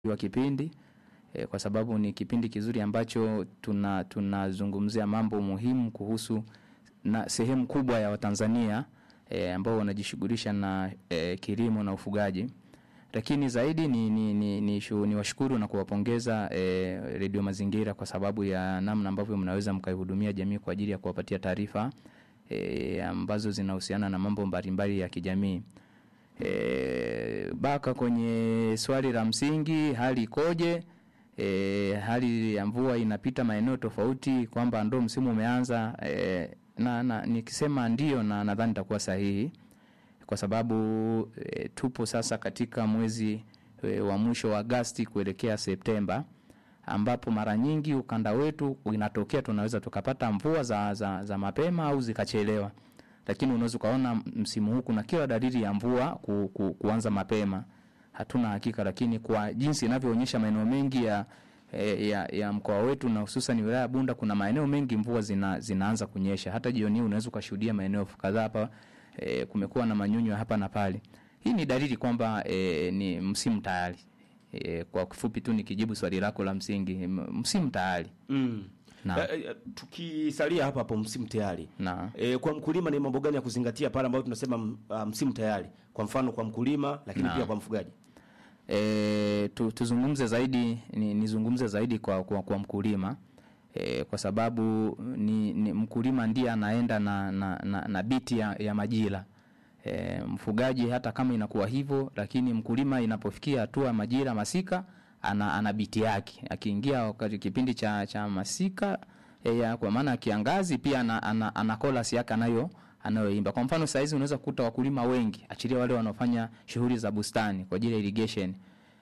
wa kipindi e, kwa sababu ni kipindi kizuri ambacho tuna tunazungumzia mambo muhimu kuhusu na sehemu kubwa ya Watanzania e, ambao wanajishughulisha na e, kilimo na ufugaji lakini zaidi ni, ni, ni, ni, shu, ni washukuru na kuwapongeza e, Redio Mazingira kwa sababu ya namna ambavyo mnaweza mkaihudumia jamii kwa ajili ya kuwapatia taarifa e, ambazo zinahusiana na mambo mbalimbali ya kijamii. E, baka kwenye swali la msingi, hali ikoje? E, hali ya mvua inapita maeneo tofauti, kwamba ndo msimu umeanza e, na, na nikisema ndio, na nadhani nitakuwa sahihi kwa sababu e, tupo sasa katika mwezi e, wa mwisho wa Agasti kuelekea Septemba ambapo mara nyingi ukanda wetu inatokea tunaweza tukapata mvua za, za, za mapema au zikachelewa, lakini unaweza ukaona msimu huu kuna kila dalili ya mvua ku, ku, kuanza mapema. Hatuna hakika, lakini kwa jinsi inavyoonyesha maeneo mengi ya, e, ya, ya mkoa wetu na hususan wilaya ya Bunda kuna maeneo mengi mvua zina, zinaanza kunyesha. Hata jioni hii unaweza ukashuhudia maeneo kadhaa hapa e, kumekuwa na manyunyu hapa na pale. Hii ni dalili kwamba e, ni msimu tayari. E, kwa kifupi tu nikijibu swali lako la msingi, msimu tayari. Mm. Na. Eh, eh, tukisalia hapa hapo msimu tayari. Na. E, kwa mkulima ni mambo gani ya kuzingatia pale ambapo tunasema m- ah, msimu tayari? Kwa mfano kwa mkulima lakini Na. pia kwa mfugaji. E, tu, tuzungumze zaidi ni, nizungumze zaidi kwa, kwa, kwa mkulima e, kwa sababu ni, ni mkulima ndiye anaenda na, na, na, na biti ya, ya majira e, mfugaji hata kama inakuwa hivyo, lakini mkulima inapofikia hatua ya majira masika ana, ana biti yake. Akiingia wakati kipindi cha, cha masika e, ya, kwa maana ya kiangazi pia ana, ana, ana chorus yake anayo anayoimba. Kwa mfano saizi unaweza kukuta wakulima wengi, achilia wale wanaofanya shughuli za bustani kwa ajili ya irrigation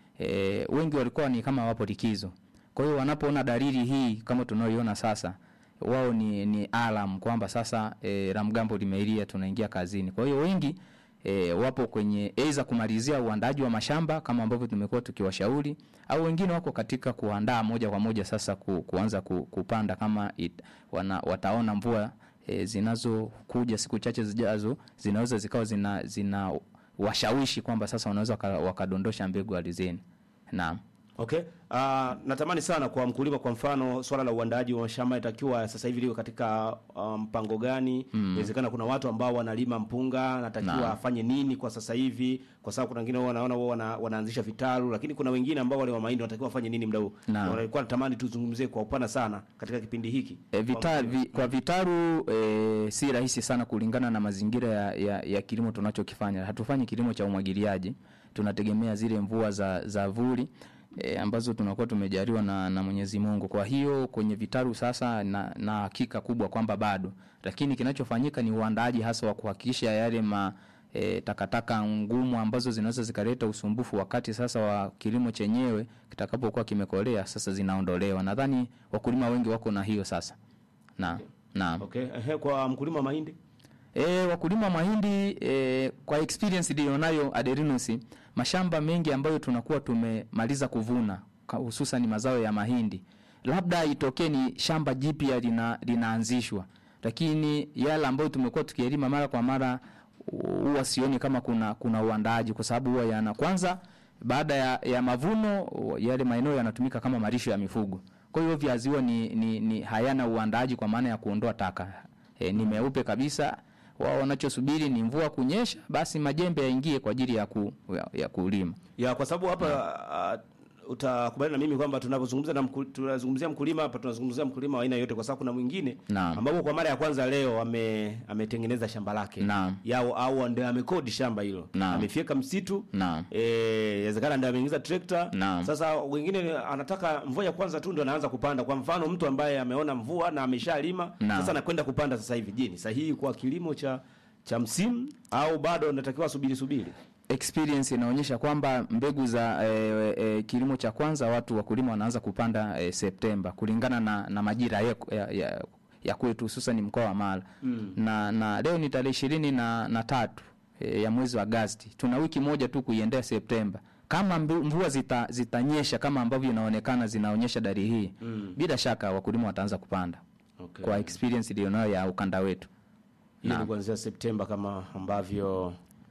e, wengi walikuwa ni kama wapo likizo. Kwa hiyo wanapoona dalili hii kama tunayoiona sasa, wao ni, ni alam kwamba sasa e, la mgambo limeilia, tunaingia kazini. Kwa hiyo wengi e, wapo kwenye aidha kumalizia uandaji wa mashamba kama ambavyo tumekuwa tukiwashauri, au wengine wako katika kuandaa moja kwa moja sasa ku, kuanza ku, kupanda kama it, wana, wataona mvua e, zinazokuja siku chache zijazo zinaweza zikawa zina, zina washawishi kwamba sasa wanaweza waka- wakadondosha mbegu ardhini. Naam. Okay. Uh, natamani sana kwa mkulima kwa mfano swala la uandaaji wa mashamba itakiwa sasa hivi liwe katika ah, mpango gani? Inawezekana kuna watu ambao wanalima mpunga, anatakiwa Naam. afanye nini kwa sasa hivi? Kwa sababu kuna wengine wao wanaona wao wana, wanaanzisha vitalu, lakini kuna wengine ambao wale wa mahindi wanatakiwa wafanye nini muda huu? Naam. Walikuwa natamani tuzungumzie kwa upana sana katika kipindi hiki. E, vita, vi, kwa vitaru e, si rahisi sana kulingana na mazingira ya, ya, ya kilimo tunachokifanya. Hatufanyi kilimo cha umwagiliaji, tunategemea zile mvua za, za vuli e, ambazo tunakuwa tumejaliwa na, na Mwenyezi Mungu. Kwa hiyo kwenye vitaru sasa na, na hakika kubwa kwamba bado, lakini kinachofanyika ni uandaaji hasa wa kuhakikisha yale ma E, takataka ngumu ambazo zinaweza zikaleta usumbufu wakati sasa wa kilimo chenyewe kitakapokuwa kimekolea sasa zinaondolewa. Nadhani wakulima wengi wako na hiyo sasa. Na, naam. Okay. Ehe, kwa mkulima wa mahindi? E, wakulima wa mahindi e, kwa experience nilionayo Aderinus, mashamba mengi ambayo tunakuwa tumemaliza kuvuna ka- hususan mazao ya mahindi, labda itokee ni shamba jipya lina, linaanzishwa, lakini yale ambayo tumekuwa tukiyalima mara kwa mara huwa sioni kama kuna kuna uandaaji, kwa sababu huwa yana kwanza, baada ya, ya mavuno yale maeneo yanatumika kama malisho ya mifugo. Kwa hiyo viazi huwa ni, ni, ni hayana uandaaji kwa maana ya kuondoa taka e, ni meupe kabisa. Wao wanachosubiri ni mvua kunyesha, basi majembe yaingie kwa ajili ya, ku, ya, ya kulima. Ya kwa sababu hapa uh, utakubaliana na mimi kwamba tunapozungumza na mkul, tunazungumzia mkulima hapa tunazungumzia mkulima wa aina yote, kwa sababu kuna mwingine Naam. ambapo kwa mara ya kwanza leo ame ametengeneza shamba lake Naam. yao au ndio amekodi shamba hilo Naam. amefyeka msitu Naam. eh, inawezekana ndio ameingiza trekta. Naam. Sasa wengine anataka mvua ya kwanza tu ndio anaanza kupanda. Kwa mfano mtu ambaye ameona mvua na ameshalima Naam. sasa anakwenda kupanda sasa hivi, je, ni sahihi kwa kilimo cha cha msimu au bado natakiwa subiri subiri? Experience inaonyesha kwamba mbegu za e, e, kilimo cha kwanza watu wakulima wanaanza kupanda e, Septemba kulingana na, na majira ya, ya, ya, ya kwetu hususan mkoa wa Mara mm. na, na leo ni tarehe ishirini na, na tatu e, ya mwezi wa Agosti. Tuna wiki moja tu kuiendea Septemba. Kama mbu- mvua zita, zitanyesha kama ambavyo inaonekana zinaonyesha dalili hii mm. bila shaka wakulima wataanza kupanda Okay. kwa experience iliyonayo ya ukanda wetu. Hiyo ni Naam. kuanzia Septemba kama ambavyo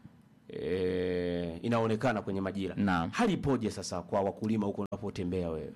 e, inaonekana kwenye majira. Naam. Hali ipoje sasa kwa wakulima huko unapotembea wewe?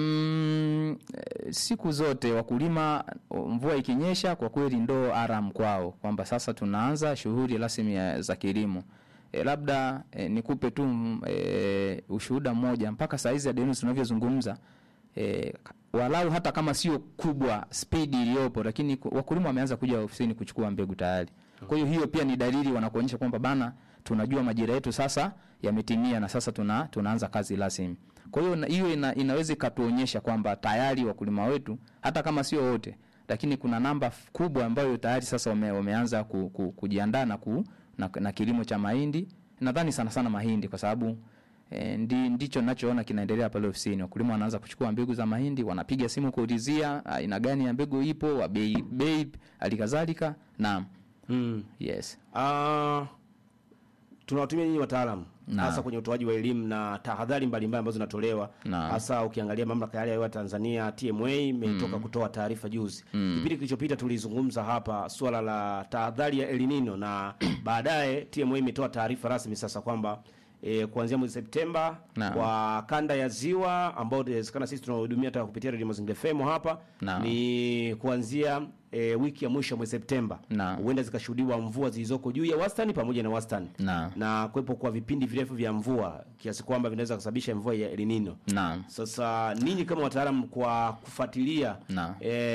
Mm, eh, siku zote wakulima mvua ikinyesha kwa kweli ndo aram kwao kwamba sasa tunaanza shughuli rasmi ya- za kilimo. E, labda e, nikupe tu mm, e, ushuhuda mmoja mpaka saa hizi Adenis tunavyozungumza e, walau hata kama sio kubwa spidi iliyopo, lakini ku- wakulima wameanza kuja ofisini kuchukua mbegu tayari. Kwa hiyo hiyo pia ni dalili wanakuonyesha kwamba bana, tunajua majira yetu sasa yametimia na sasa tuna, tunaanza kazi rasmi. Kwa hiyo na- hiyo ina, inaweza ikatuonyesha kwamba tayari wakulima wetu hata kama sio wote, lakini kuna namba f- kubwa ambayo tayari sasa wame, wameanza ku, ku, kujiandaa na, ku, na, na kilimo cha mahindi. Nadhani sana sana mahindi kwa sababu E, ndi, ndicho nachoona kinaendelea pale ofisini. Wakulima wanaanza kuchukua mbegu za mahindi, wanapiga simu kuulizia aina gani ya mbegu ipo, wa bei bei halikadhalika. Naam, Mm. yes, Ah, tunawatumia nyinyi wataalamu Naam. hasa kwenye utoaji wa elimu na tahadhari mbalimbali ambazo zinatolewa Naam. hasa ukiangalia mamlaka ya hali ya hewa Tanzania TMA imetoka kutoa taarifa juzi. Kipindi kilichopita tulizungumza hapa suala la tahadhari ya El Nino na baadaye TMA imetoa taarifa rasmi sasa kwamba E, kuanzia mwezi Septemba Naam. kwa kanda ya ziwa ambao inawezekana sisi tunahudumia hata kupitia Radio Mazingira FM hapa Naam. ni kuanzia e, wiki ya mwisho ya mwezi Septemba Naam. huenda zikashuhudiwa mvua zilizoko juu ya wastani pamoja na wastani naam, na kuwepo kwa vipindi virefu vya mvua kiasi kwamba vinaweza kusababisha mvua ya El Nino. naam, Sasa ninyi kama wataalamu kwa kufuatilia Naam.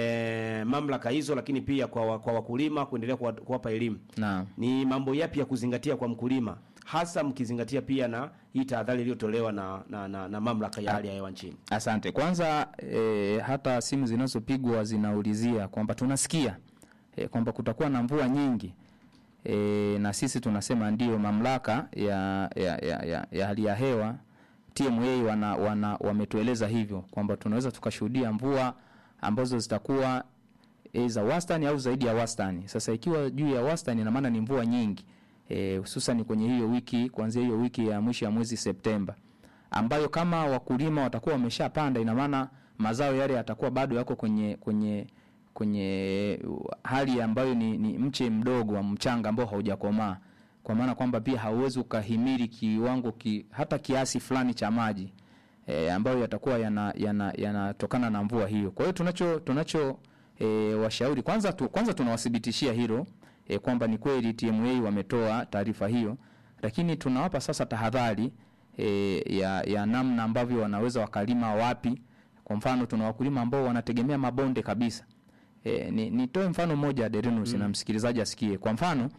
e, mamlaka hizo, lakini pia kwa, wa- kwa wakulima kuendelea kuwa- kuwapa elimu, naam. ni mambo yapi ya kuzingatia kwa mkulima, hasa mkizingatia pia na hii tahadhari iliyotolewa na, na, na, na mamlaka ya hali ya hewa nchini? Asante. Kwanza e, hata simu zinazopigwa zinaulizia kwamba tunasikia e, kwamba kutakuwa na mvua nyingi e, na sisi tunasema ndio mamlaka ya, ya, ya, ya, ya hali ya hewa TMA wana, wana, wametueleza hivyo kwamba tunaweza tukashuhudia mvua ambazo zitakuwa e, za wastani au zaidi ya wastani. Sasa ikiwa juu ya wastani, ina maana ni mvua nyingi e, hususan kwenye hiyo wiki, kuanzia hiyo wiki ya mwisho ya mwezi Septemba ambayo kama wakulima watakuwa wameshapanda, ina maana mazao yale yatakuwa bado yako kwenye kwenye kwenye hali ambayo ni, ni mche mdogo wa mchanga ambao haujakomaa, kwa maana kwamba pia hauwezi ukahimili kiwango ki, hata kiasi fulani cha maji e, ambayo yatakuwa yanatokana yana, yanatokana na mvua hiyo. Kwa hiyo tunacho tunacho e, washauri kwanza tu, kwanza tunawathibitishia hilo e, kwamba ni kweli TMA wametoa taarifa hiyo, lakini tunawapa sasa tahadhari e, ya, ya namna ambavyo wanaweza wakalima wapi. Kwa mfano tuna wakulima ambao wanategemea mabonde kabisa. E, ni, nitoe mfano mmoja Derinus na msikilizaji asikie. Kwa mfano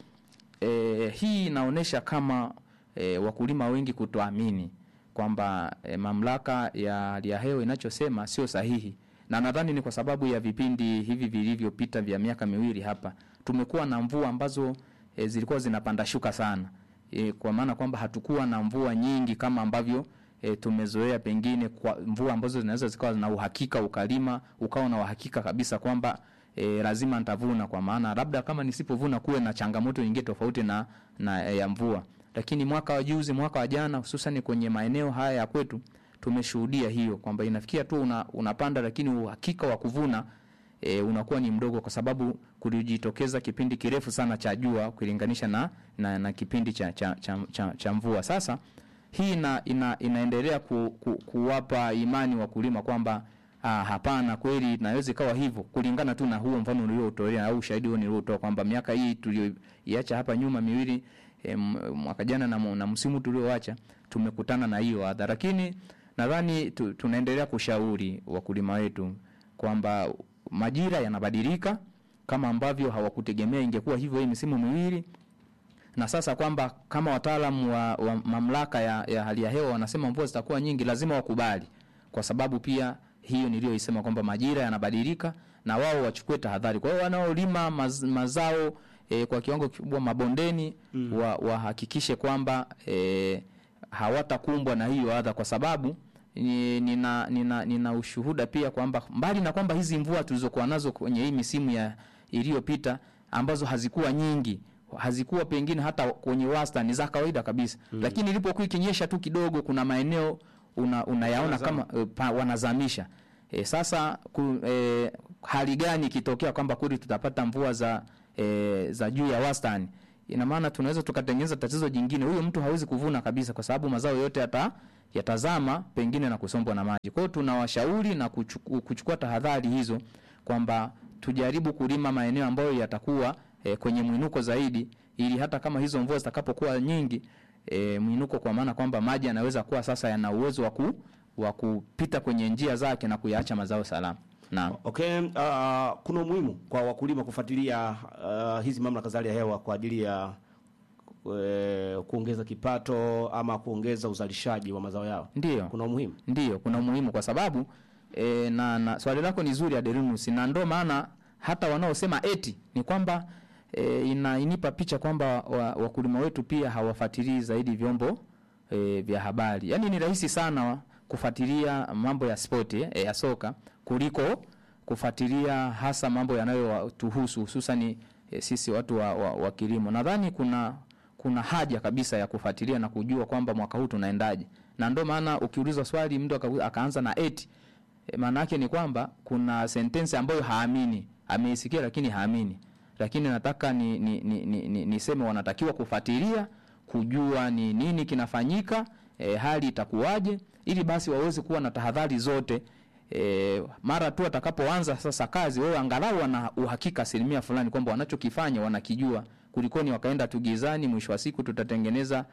e, hii inaonyesha kama e, wakulima wengi kutoamini kwamba e, mamlaka ya hali ya hewa inachosema sio sahihi, na nadhani ni kwa sababu ya vipindi hivi vilivyopita vya miaka miwili hapa tumekuwa na mvua ambazo e, zilikuwa zinapanda shuka sana e, kwa maana kwamba hatukuwa na mvua nyingi kama ambavyo e, tumezoea pengine kwa mvua ambazo zinaweza zikawa na uhakika ukalima ukawa na uhakika kabisa kwamba e, lazima nitavuna, kwa maana labda kama nisipovuna kuwe na changamoto nyingine tofauti na, na e, ya mvua. Lakini mwaka wa juzi, mwaka wa jana, hususan kwenye maeneo haya ya kwetu tumeshuhudia hiyo kwamba inafikia tu una, unapanda lakini uhakika wa kuvuna e, unakuwa ni mdogo, kwa sababu kulijitokeza kipindi kirefu sana cha jua ukilinganisha na, na, na kipindi cha, cha, cha, cha, cha mvua. Sasa hii ina, ina, inaendelea ku, ku, kuwapa imani wakulima kwamba ah, hapana, kweli inaweza ikawa hivyo, kulingana tu na huo mfano uliotolea au ushahidi huo niliotoa kwamba miaka hii tulioiacha hapa nyuma miwili e, mwaka jana na, na msimu tulioacha tumekutana na hiyo adha, lakini nadhani tu, tunaendelea kushauri wakulima wetu kwamba majira yanabadilika kama ambavyo hawakutegemea ingekuwa hivyo hii misimu miwili na sasa kwamba kama wataalamu wa, wa mamlaka ya, ya hali ya hewa wanasema mvua zitakuwa nyingi, lazima wakubali, kwa sababu pia hiyo niliyoisema kwamba majira yanabadilika na wao wachukue tahadhari. Kwa hiyo wanaolima maz, mazao e, kwa kiwango kikubwa mabondeni mm. wahakikishe wa kwamba e, hawatakumbwa na hiyo adha, kwa sababu nina, nina, nina ushuhuda pia kwamba mbali na kwamba hizi mvua tulizokuwa nazo kwenye hii misimu ya iliyopita ambazo hazikuwa nyingi hazikuwa pengine hata kwenye wastani za kawaida kabisa mm. Lakini ilipokuwa ikinyesha tu kidogo, kuna maeneo una, unayaona kama uh, pa, wanazamisha e, sasa ku, e, hali gani ikitokea kwamba kweli tutapata mvua za e, za juu ya wastani ina maana tunaweza tukatengeneza tatizo jingine. Huyo mtu hawezi kuvuna kabisa, kwa sababu mazao yote yata yatazama pengine na kusombwa na maji. Kwa hiyo tunawashauri na kuchuku, kuchukua tahadhari hizo kwamba tujaribu kulima maeneo ambayo yatakuwa e, kwenye mwinuko zaidi, ili hata kama hizo mvua zitakapokuwa nyingi e, mwinuko, kwa maana kwamba maji yanaweza kuwa sasa yana uwezo wa ku wa kupita kwenye njia zake na kuyaacha mazao salama. Naam. Okay, uh, kuna umuhimu kwa wakulima kufuatilia uh, hizi mamlaka za hali ya hewa kwa ajili ya uh, kuongeza kipato ama kuongeza uzalishaji wa mazao yao. Ndiyo. Kuna umuhimu. Ndiyo, kuna umuhimu kwa sababu e, na, na swali lako ni zuri Aderinus, na ndo maana hata wanaosema eti ni kwamba e, ina, inipa picha kwamba wa- wakulima wetu pia hawafuatilii zaidi vyombo e, vya habari. Yaani ni rahisi sana kufuatilia mambo ya spoti e, ya soka kuliko kufuatilia hasa mambo yanayotuhusu hususani e, sisi watu wa, wa, wa kilimo. Nadhani kuna kuna haja kabisa ya kufuatilia na kujua kwamba mwaka huu tunaendaje, na ndio maana ukiulizwa swali mtu aka, akaanza na eti e, maana yake ni kwamba kuna sentensi ambayo haamini, ameisikia lakini haamini. Lakini nataka ni, ni, ni, ni, ni, niseme wanatakiwa kufuatilia kujua ni nini kinafanyika, e, hali itakuwaje, ili basi waweze kuwa na tahadhari zote e, mara tu atakapoanza sasa kazi, wewe angalau wana uhakika asilimia fulani kwamba wanachokifanya wanakijua, kulikoni wakaenda tu gizani. Mwisho wa siku tutatengeneza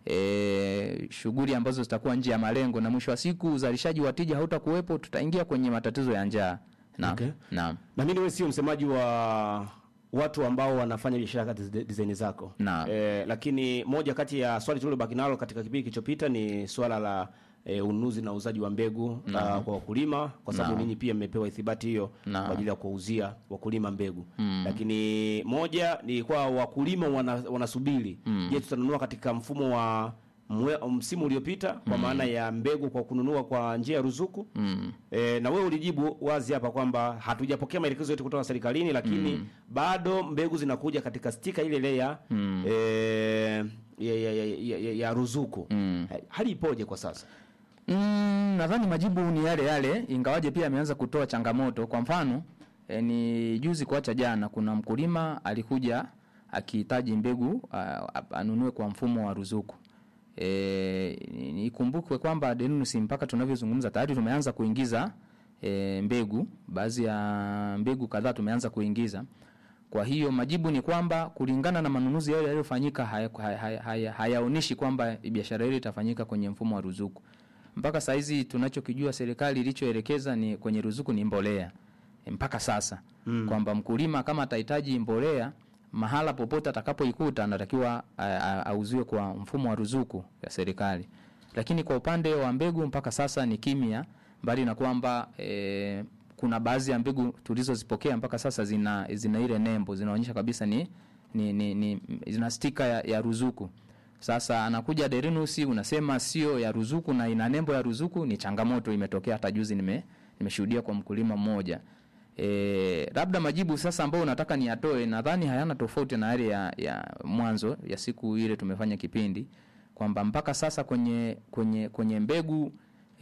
e, shughuli ambazo zitakuwa nje ya malengo, na mwisho wa siku uzalishaji wa tija hautakuwepo, tutaingia kwenye matatizo ya njaa. Naam, Okay. naam, Na mimi wewe sio msemaji wa watu ambao wanafanya biashara katika design zako. Naam. Eh, lakini moja kati ya swali tulilobaki nalo katika kipindi kilichopita ni swala la e, ununuzi na uuzaji wa mbegu uh, kwa wakulima kwa sababu Naam. ninyi pia mmepewa ithibati hiyo Naam. kwa ajili ya kuwauzia wakulima mbegu. Lakini moja ni kwa wakulima wana, wanasubiri je, tutanunua katika mfumo wa mwe, msimu uliopita kwa maana ya mbegu kwa kununua kwa njia ya ruzuku mm. E, na wewe ulijibu wazi hapa kwamba hatujapokea maelekezo yote kutoka serikalini, lakini bado mbegu zinakuja katika stika ile ile ya, e, ya, ya, ya, ya, ya, ya ruzuku. Mm. Hali ipoje kwa sasa? Mm, nadhani majibu ni yale yale, ingawaje pia ameanza kutoa changamoto. Kwa mfano e, ni juzi kuacha jana, kuna mkulima alikuja akihitaji mbegu a- a- anunue kwa mfumo wa ruzuku. E, ni- ikumbukwe kwamba Denus mpaka tunavyozungumza tayari tumeanza kuingiza e, mbegu, baadhi ya mbegu kadhaa tumeanza kuingiza. Kwa hiyo majibu ni kwamba kulingana na manunuzi yale yaliyofanyika hayaonyeshi haya, haya, haya, hayaonishi kwamba biashara ile itafanyika kwenye mfumo wa ruzuku. Mpaka saa hizi tunachokijua serikali ilichoelekeza ni kwenye ruzuku ni mbolea E, mpaka sasa mm. kwamba mkulima kama atahitaji mbolea mahala popote atakapoikuta anatakiwa a- a- auziwe kwa mfumo wa ruzuku ya serikali, lakini kwa upande wa mbegu mpaka sasa ni kimya, mbali na kwamba e, kuna baadhi ya mbegu tulizozipokea mpaka sasa zina, zina ile nembo zinaonyesha kabisa ni, ni, ni, ni zina stika ya, ya ruzuku. Sasa anakuja Derinus unasema sio ya ruzuku na ina nembo ya ruzuku, ni changamoto imetokea. Hata juzi nime nimeshuhudia kwa mkulima mmoja. E, labda majibu sasa ambayo unataka niyatoe nadhani hayana tofauti na yale ya, ya mwanzo ya siku ile tumefanya kipindi kwamba mpaka sasa kwenye kwenye kwenye mbegu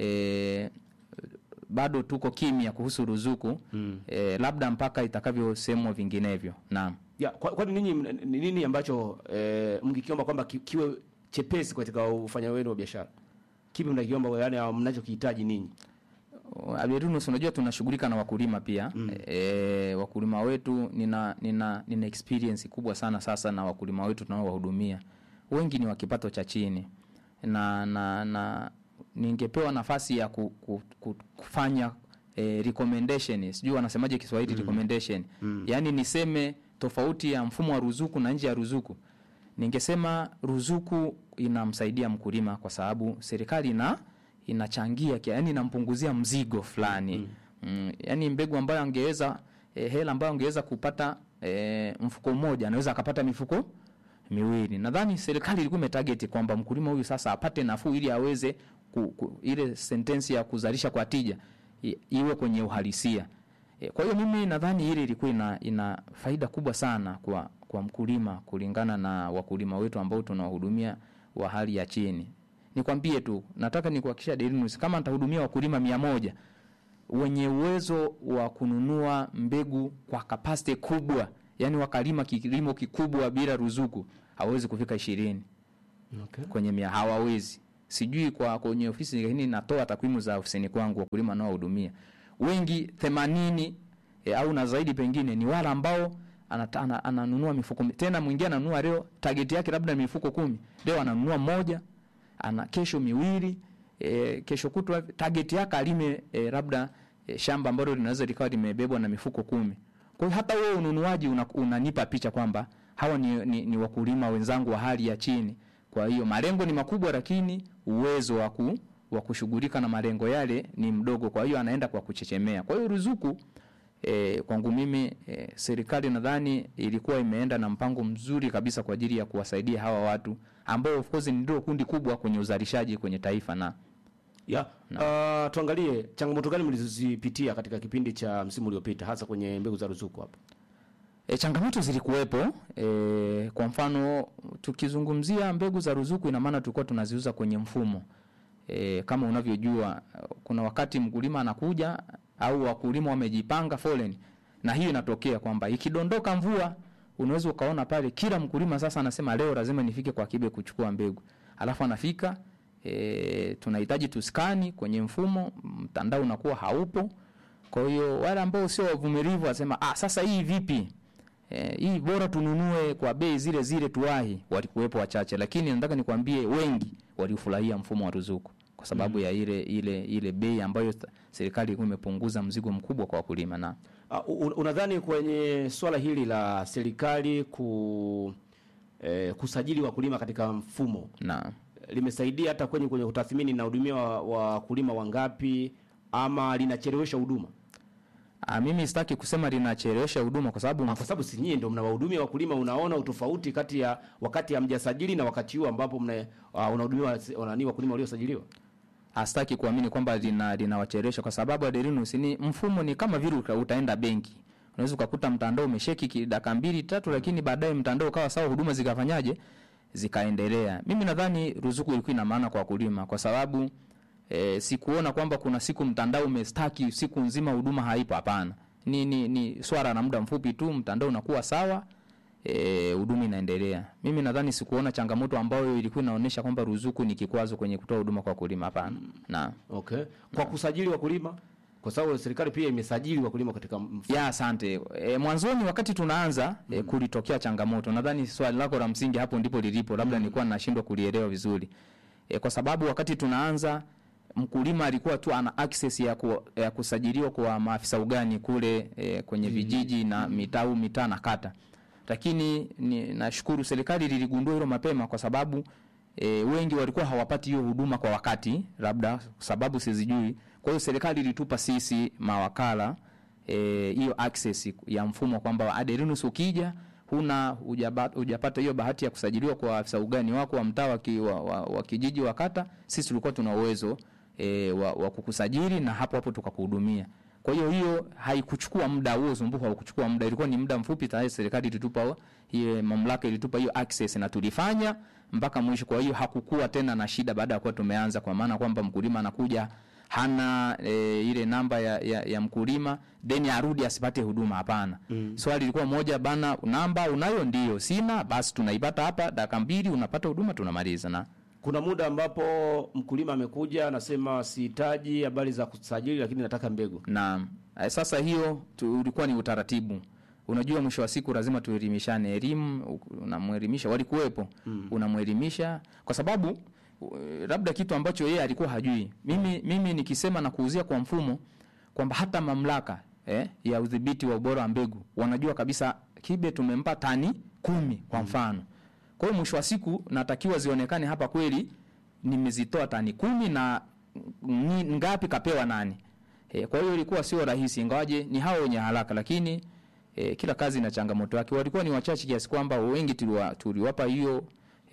e, bado tuko kimya kuhusu ruzuku mm. e, labda mpaka itakavyosemwa vinginevyo. Naam. Ya, kwa- kwani ninyi mna- ni nini ambacho e, mngikiomba kwamba ki- kiwe chepesi katika ufanya wenu wa biashara? Kipi mnakiomba yani mnachokihitaji ninyi? Abirunus, unajua tunashughulika na wakulima pia mm. E, wakulima wetu nina, nina, nina experience kubwa sana sasa na wakulima wetu tunaowahudumia wengi ni wa kipato cha chini na, na, na ningepewa nafasi ya ku, ku, ku, kufanya e, recommendation sijui wanasemaje Kiswahili recommendation yaani niseme tofauti ya mfumo wa ruzuku na nje ya ruzuku ningesema ruzuku inamsaidia mkulima kwa sababu serikali ina inachangia kia- yani inampunguzia mzigo fulani mm. Mm, yani mbegu ambayo angeweza eh, hela ambayo angeweza kupata eh, mfuko mmoja anaweza akapata mifuko miwili. Nadhani serikali ilikuwa imetarget kwamba mkulima huyu sasa apate nafuu ili aweze ku, ku, ile sentensi ya kuzalisha kwa tija i, iwe kwenye uhalisia. E, kwa hiyo mimi nadhani ile ilikuwa ina, ina faida kubwa sana kwa kwa mkulima kulingana na wakulima wetu ambao tunawahudumia wa hali ya chini. Nikwambie tu, nataka nikuhakikishia Delinus, kama nitahudumia wakulima mia moja wenye uwezo wa kununua mbegu kwa kapasiti kubwa yani wakalima kilimo kikubwa bila ruzuku hawezi kufika ishirini Okay. kwenye mia hawawezi sijui kwa kwenye ofisi lakini natoa takwimu za ofisini kwangu wakulima naohudumia wengi themanini e, au na zaidi pengine ni wale ambao anata, ana, ananunua mifuko mi- tena mwingine ananunua leo target yake labda ni mifuko kumi leo ananunua moja ana kesho miwili e, kesho kutwa target yake alime e, labda e, shamba ambalo linaweza likawa limebebwa na mifuko kumi kwa hiyo hata wewe ununuaji una, unanipa picha kwamba hawa ni, ni, ni wakulima wenzangu wa hali ya chini kwa hiyo malengo ni makubwa lakini uwezo wa ku wa kushughulika na malengo yale ni mdogo kwa hiyo anaenda kwa kuchechemea kwa hiyo ruzuku E, kwangu mimi e, serikali nadhani ilikuwa imeenda na mpango mzuri kabisa kwa ajili ya kuwasaidia hawa watu ambao of course ndio kundi kubwa kwenye uzalishaji kwenye taifa na Ya, uh, tuangalie changamoto gani mlizozipitia katika kipindi cha msimu uliopita hasa kwenye mbegu za ruzuku hapa. E, changamoto zilikuwepo. E, kwa mfano tukizungumzia mbegu za ruzuku, ina maana tulikuwa tunaziuza kwenye mfumo e, kama unavyojua, kuna wakati mkulima anakuja au wakulima wamejipanga foleni, na hiyo inatokea kwamba ikidondoka mvua, unaweza ukaona pale kila mkulima sasa anasema leo lazima nifike kwa Kibe kuchukua mbegu, alafu anafika e, tunahitaji tuskani kwenye mfumo, mtandao unakuwa haupo. Kwa hiyo wale ambao sio wavumilivu wasema ah, sasa hii vipi? Eh, hii bora tununue kwa bei zile zile tuwahi. Walikuwepo wachache, lakini nataka nikwambie wengi walifurahia mfumo wa ruzuku kwa sababu ya ile ile ile bei ambayo sta- serikali ilikuwa imepunguza mzigo mkubwa kwa wakulima na Uh, un- unadhani kwenye swala hili la serikali ku eh, kusajili wakulima katika mfumo na limesaidia hata kwenye kwenye utathmini na hudumia wa- wakulima wangapi ama linachelewesha huduma? ah, mimi sitaki kusema linachelewesha huduma kwa sababu Ah, Kwa sababu si nyie ndio mnawahudumia wakulima, unaona utofauti kati ya wakati hamjasajili na wakati huo ambapo mna uh, unahudumia wanani wakulima waliosajiliwa. Okay. Kwa kusajili wakulima kwa sababu serikali pia imesajili wakulima katika mfumo. ya asante. E, mwanzoni wakati tunaanza e, kulitokea changamoto. Nadhani swali lako la msingi hapo ndipo lilipo, labda nilikuwa nashindwa kulielewa vizuri. E, kwa sababu wakati tunaanza mkulima alikuwa tu ana access ya, ku, ya kusajiliwa kwa maafisa ugani kule e, kwenye vijiji na mitaa au mitaa na kata, lakini ni, nashukuru serikali liligundua hilo mapema kwa sababu e, wengi walikuwa hawapati hiyo huduma kwa wakati, labda sababu sizijui. Kwa hiyo serikali ilitupa sisi mawakala eh, hiyo access ya mfumo kwamba Aderinus ukija huna hujaba- hujapata hiyo bahati ya kusajiliwa kwa afisa ugani wako wa mtaa wa, ki- wa, wa, wa kijiji wa kata, sisi tulikuwa tuna uwezo e, wa, wa kukusajili na hapo hapo tukakuhudumia. Kwa hiyo hiyo haikuchukua muda, huo usumbufu haukuchukua muda, ilikuwa ni muda mfupi tayari serikali ilitupa hiyo mamlaka ilitupa hiyo access na tulifanya mpaka mwisho. Kwa hiyo hakukuwa tena na shida baada ya kuwa tumeanza, kwa maana kwamba mkulima anakuja hana e, ile namba ya, ya, ya mkulima then arudi asipate huduma. Hapana. Mm. Swali lilikuwa moja bana, namba unayo? Ndio. Sina, basi tunaipata hapa, dakika mbili unapata huduma, tunamaliza na Kuna muda ambapo mkulima amekuja anasema sihitaji habari za kusajili, lakini nataka mbegu. na eh, sasa hiyo tu, ulikuwa ni utaratibu. Unajua, mwisho wa siku lazima tuelimishane. Elimu u- unamwelimisha, walikuwepo mm. unamwelimisha kwa sababu u- labda kitu ambacho yeye alikuwa hajui. Mimi mimi nikisema na kuuzia kwa mfumo kwamba hata mamlaka eh, ya udhibiti wa ubora wa mbegu wanajua kabisa Kibe tumempa tani kumi kwa mfano. Kwa hiyo mwisho wa siku natakiwa zionekane hapa kweli nimezitoa tani kumi na ni- ngapi kapewa nani. E, kwa hiyo ilikuwa sio rahisi, ingawaje ni hao wenye haraka, lakini e, kila kazi ina changamoto yake. Walikuwa ni wachache kiasi kwamba wengi tuliwa, tuliwapa hiyo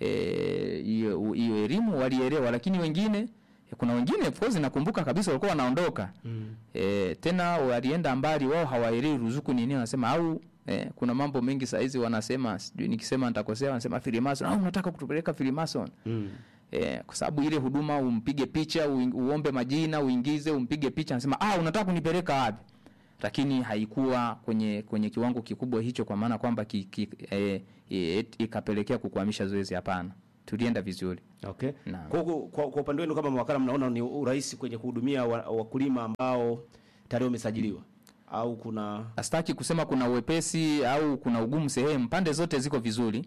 eh, hiyo hiyo elimu walielewa, lakini wengine e, kuna wengine of course nakumbuka kabisa walikuwa wanaondoka mm. e, tena walienda mbali, wao hawaelewi ruzuku ni nini, wanasema au Eh, kuna mambo mengi saa hizi wanasema, sijui nikisema nitakosea, wanasema Freemason au unataka kutupeleka Freemason Mm. Eh, kwa sababu ile huduma umpige picha uing- uombe majina uingize umpige picha, anasema ah, unataka kunipeleka wapi? lakini haikuwa kwenye kwenye kiwango kikubwa hicho, kwa maana kwamba ki, ki, eh, eh, ikapelekea kukwamisha zoezi. Hapana, tulienda vizuri. Okay. Naam. Kwa, kwa, kwa, kwa upande wenu kama mawakala mnaona ni urahisi kwenye kuhudumia wa- wakulima ambao tayari wamesajiliwa au kuna Astaki kusema kuna uwepesi au kuna ugumu sehemu, pande zote ziko vizuri,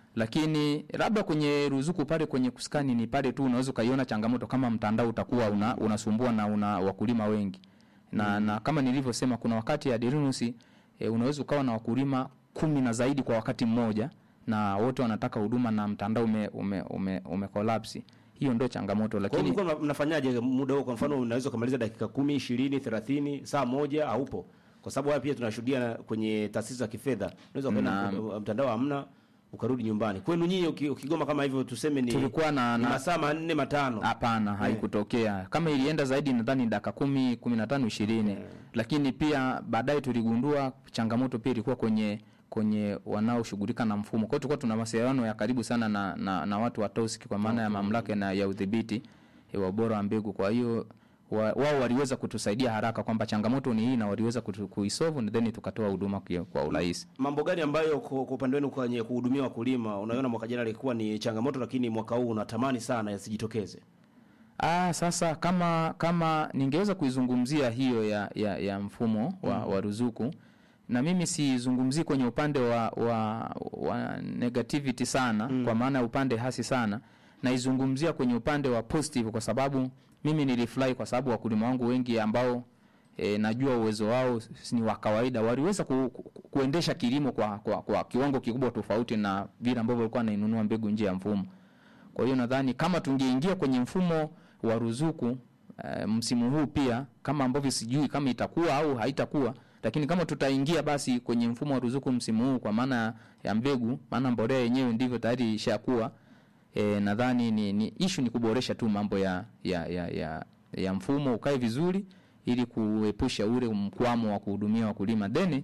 lakini labda kwenye ruzuku pale kwenye kuskani ni pale tu unaweza ukaiona changamoto kama mtandao utakuwa una, unasumbua na una wakulima wengi na, na kama nilivyosema kuna wakati ya Derinusi e, unaweza ukawa na wakulima kumi na zaidi kwa wakati mmoja na wote wanataka huduma na mtandao ume, ume, ume, ume collapse. Hiyo ndio changamoto, kwa hiyo lakini mlikuwa mna- mnafanyaje muda huo? Kwa mfano unaweza kumaliza dakika kumi, ishirini, thelathini, saa moja haupo, kwa sababu haya pia tunashuhudia na- kwenye taasisi za kifedha, unaweza ukaenda Naam. mtu- mtandao hamna ukarudi nyumbani. Kwenu nyinyi uki- ukigoma kama hivyo, tuseme ni tulikuwa na, ni na masaa manne matano, Hapana, haikutokea. Kama ilienda zaidi, nadhani dakika kumi, kumi na tano, ishirini. Lakini pia baadaye tuligundua changamoto pia ilikuwa kwenye kwenye wanaoshughulika na mfumo. Kwa hiyo tulikuwa tuna mawasiliano ya karibu sana na, na, na watu wa TOSCI kwa maana ya mamlaka na ya udhibiti eh, wa ubora wa mbegu. Kwa hiyo wa- wao waliweza kutusaidia haraka kwamba changamoto ni hii na waliweza kutu- kuisolve and then tukatoa huduma kwa- kwa urahisi. mambo gani ambayo kwa kwa upande wenu kwenye kuhudumia wakulima unaiona mwaka jana ilikuwa ni changamoto, lakini mwaka huu unatamani sana yasijitokeze? Ah, sasa kama kama ningeweza kuizungumzia hiyo ya, ya, ya mfumo wa, wa ruzuku na mimi sizungumzii kwenye upande wa, wa, wa negativity sana kwa maana ya upande hasi sana, naizungumzia kwenye upande wa positive kwa sababu mimi nilifurahi kwa sababu wakulima wangu wengi ambao e, najua uwezo wao s- ni wa kawaida waliweza ku, ku, kuendesha kilimo kwa, kwa, kwa kiwango kikubwa tofauti na vile ambavyo walikuwa wanainunua mbegu nje ya mfumo. Kwa hiyo nadhani kama tungeingia kwenye mfumo wa ruzuku e, msimu huu pia, kama ambavyo sijui kama itakuwa au haitakuwa, lakini kama tutaingia basi kwenye mfumo wa ruzuku msimu huu kwa maana ya mbegu, maana mbolea yenyewe ndivyo tayari ishakuwa e, nadhani ni, ni issue ni kuboresha tu mambo ya ya, ya, ya, ya mfumo ukae vizuri ili kuepusha ule mkwamo wa kuhudumia wakulima then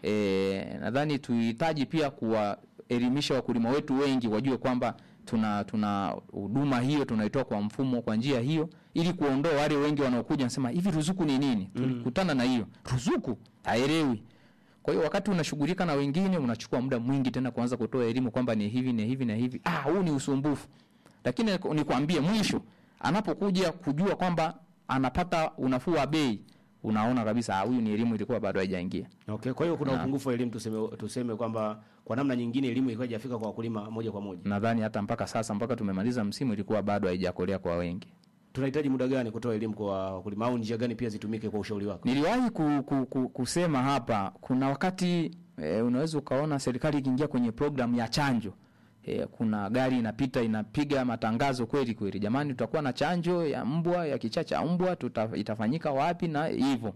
e, nadhani tuhitaji pia kuwaelimisha wakulima wetu wengi wajue kwamba tuna tuna huduma hiyo tunaitoa kwa mfumo kwa njia hiyo ili kuondoa wale wengi wanaokuja nasema hivi ruzuku ni nini tulikutana na hiyo ruzuku haelewi kwa hiyo wakati unashughulika na wengine unachukua muda mwingi tena kuanza kutoa elimu kwamba ni hivi na hivi na hivi. Ah, huu ni usumbufu. Lakini nikwambie mwisho anapokuja kujua kwamba anapata unafuu wa bei, unaona kabisa ah, huyu ni elimu ilikuwa bado haijaingia. Okay, kwa hiyo kuna upungufu wa elimu, tuseme tuseme kwamba kwa namna nyingine elimu ilikuwa haijafika kwa wakulima moja kwa moja. Nadhani hata mpaka sasa mpaka tumemaliza msimu ilikuwa bado haijakolea kwa wengi. Tunahitaji muda gani kutoa elimu kwa wakulima au njia gani pia zitumike kwa ushauri wako? Niliwahi ku, ku, ku, kusema hapa, kuna wakati e, unaweza ukaona serikali ikiingia kwenye programu ya chanjo e, kuna gari inapita inapiga matangazo kweli kweli, jamani, tutakuwa na chanjo ya mbwa ya kichaa cha mbwa tuta, itafanyika wapi na hivyo.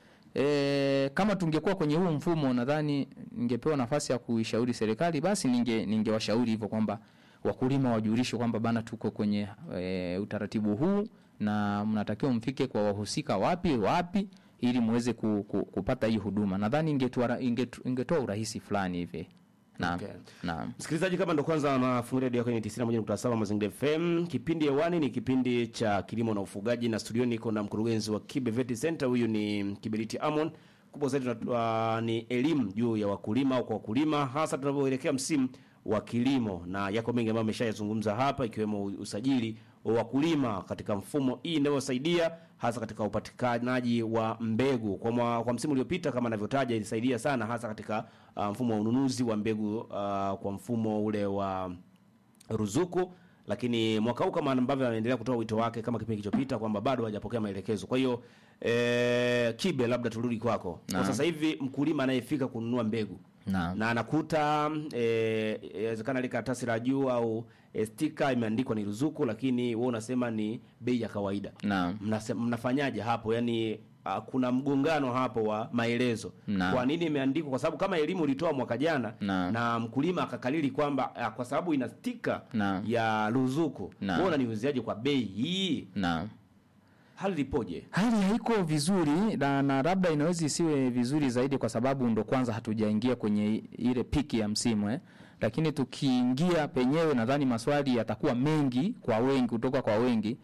E, kama tungekuwa kwenye huu mfumo, nadhani ningepewa nafasi ya kuishauri serikali, basi ninge ningewashauri hivyo kwamba wakulima wajulishwe kwamba bana, tuko kwenye e, utaratibu huu na mnatakiwa mfike kwa wahusika wapi wapi ili muweze ku, ku, kupata hii huduma. Nadhani ingetoa ingetu, ingetoa urahisi fulani hivi. Naam. Okay. Naam. Msikilizaji, kama ndo kwanza nafungulia redio yako ni 91.7 Mazingira FM. Kipindi hewani ni kipindi cha kilimo na ufugaji, na studio niko na mkurugenzi wa Kibe Vet Center. Huyu ni Kiberiti Amon. Kubwa zaidi tunatoa ni elimu juu ya wakulima au kwa wakulima, hasa tunavyoelekea msimu wa kilimo, na yako mengi ambayo ameshayazungumza hapa, ikiwemo usajili wa wakulima katika mfumo hii inayosaidia hasa katika upatikanaji wa mbegu kwa, mwa, kwa msimu uliopita kama anavyotaja ilisaidia sana hasa katika uh, mfumo wa ununuzi wa mbegu uh, kwa mfumo ule wa ruzuku lakini mwaka huu kama ambavyo anaendelea kutoa wito wake kama kipindi kilichopita kwamba bado hajapokea maelekezo. Kwa hiyo eh, Kibe, labda turudi kwako kwa Naam. sasa hivi, mkulima anayefika kununua mbegu Naam. na anakuta eh, inawezekana ile karatasi la juu au eh, stika imeandikwa ni ruzuku, lakini wewe unasema ni bei ya kawaida. Naam. Mnase- mnafanyaje hapo? Yani uh, kuna mgongano hapo wa maelezo. Naam. Kwa nini imeandikwa? Kwa sababu kama elimu ulitoa mwaka jana Naam. na mkulima akakalili kwamba uh, kwa sababu ina stika Naam. ya ruzuku, Naam. wewe unaniuziaje kwa bei hii? Naam. Hali lipoje? Hali haiko vizuri na, na labda inaweza isiwe vizuri zaidi kwa sababu ndo kwanza hatujaingia kwenye i- ile piki ya msimu eh. Lakini tukiingia penyewe nadhani maswali yatakuwa mengi kwa wengi kutoka kwa wengi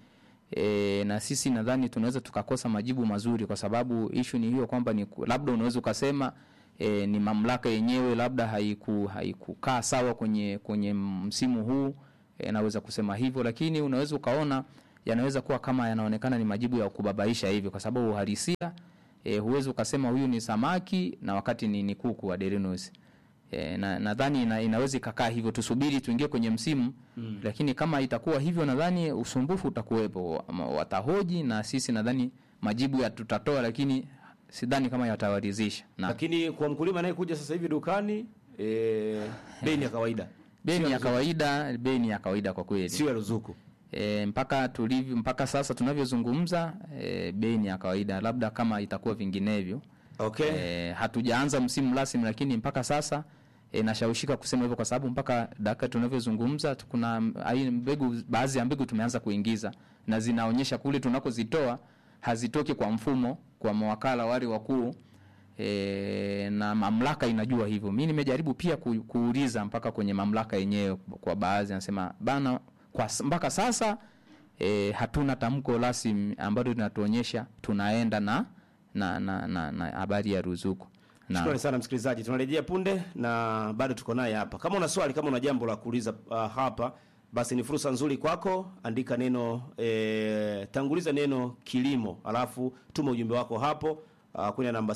E, na sisi nadhani tunaweza tukakosa majibu mazuri kwa sababu ishu ni hiyo kwamba ni ku- labda unaweza ukasema e, ni mamlaka yenyewe labda haiku haikukaa sawa kwenye kwenye msimu huu e, naweza kusema hivyo, lakini unaweza ukaona yanaweza kuwa kama yanaonekana ni majibu ya kubabaisha hivi, kwa sababu uhalisia e, huwezi ukasema huyu ni samaki na wakati ni, ni kuku wa Derinos. E, na nadhani ina, inaweza ikakaa hivyo, tusubiri tuingie kwenye msimu mm. Lakini kama itakuwa hivyo, nadhani usumbufu utakuwepo, Ama watahoji na sisi nadhani majibu ya tutatoa, lakini sidhani kama yatawaridhisha na Lakini kwa mkulima anayekuja sasa hivi dukani e, bei ni ya kawaida, bei ni ya kawaida, bei ni ya kawaida kwa kweli sio ya ruzuku. e, mpaka tulivyo mpaka sasa tunavyozungumza e, bei ni ya kawaida, labda kama itakuwa vinginevyo Okay. e, hatujaanza msimu rasmi, lakini mpaka sasa e, nashawishika kusema hivyo kwa sababu mpaka dakika tunavyozungumza tu- kuna ai- mbegu, baadhi ya mbegu tumeanza kuingiza na zinaonyesha kule tunakozitoa hazitoki kwa mfumo kwa mawakala wale wakuu e, na mamlaka inajua hivyo. Mi nimejaribu pia ku, kuuliza mpaka kwenye mamlaka yenyewe kwa baadhi, anasema bana, kwa s- mpaka sasa e, hatuna tamko rasmi ambalo linatuonyesha tunaenda na na na na na habari ya ruzuku na Shukrani sana msikilizaji, tunarejea punde na bado tuko naye hapa. Kama una swali, kama una jambo la kuuliza uh, hapa, basi ni fursa nzuri kwako. Andika neno e, tanguliza neno kilimo, alafu tuma ujumbe wako hapo uh, kwenye namba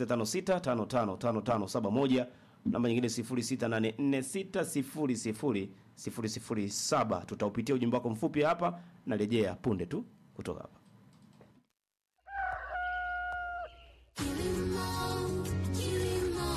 0656555571 namba nyingine 0684600007. Tutaupitia ujumbe wako mfupi hapa, narejea punde tu kutoka hapa. Kilimo, kilimo,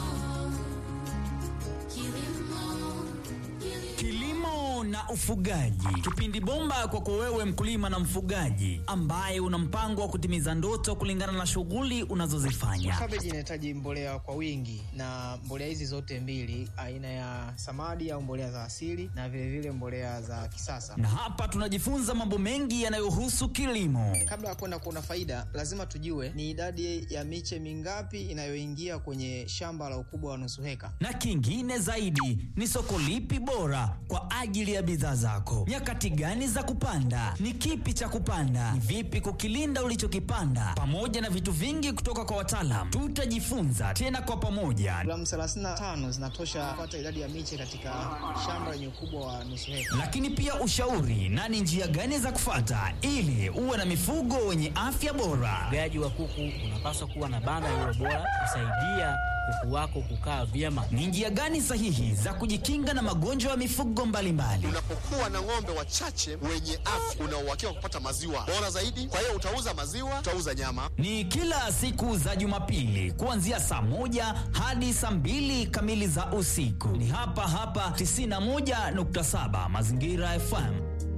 kilimo, kilimo. Kilimo na ufugaji, kipindi bomba kwako wewe mkulima na mfugaji ambaye una mpango wa kutimiza ndoto kulingana na shughuli unazozifanya. Kabeji inahitaji mbolea kwa wingi, na mbolea hizi zote mbili, aina ya samadi au mbolea za asili na vilevile vile mbolea za kisasa. Na hapa tunajifunza mambo mengi yanayohusu kilimo. Kabla ya kwenda kuona faida, lazima tujue ni idadi ya miche mingapi inayoingia kwenye shamba la ukubwa wa nusu heka. na kingine zaidi ni soko lipi bora kwa ajili ya bidhaa zako, nyakati gani za kupanda, ni kipi cha kupanda, ni vipi kukilinda ulichokipanda, pamoja na vitu vingi kutoka kwa wataalam. Tutajifunza tena kwa pamoja, Gramu 35 zinatosha kupata idadi ya miche katika shamba lenye ukubwa wa nusu heka. lakini pia ushauri na ni njia gani za kufata ili uwe na mifugo wenye afya bora. Ufugaji wa kuku unapaswa kuwa na banda lililo bora kusaidia kuku wako kukaa vyema. Ni njia gani sahihi za kujikinga na magonjwa ya mifugo mbalimbali. Unapokuwa na ng'ombe wachache wenye afya, una uhakika wa kupata maziwa bora zaidi. Kwa hiyo utauza maziwa, utauza nyama. ni kila siku za Jumapili kuanzia saa moja hadi saa mbili kamili za usiku. Ni hapa hapa 91.7 Mazingira FM.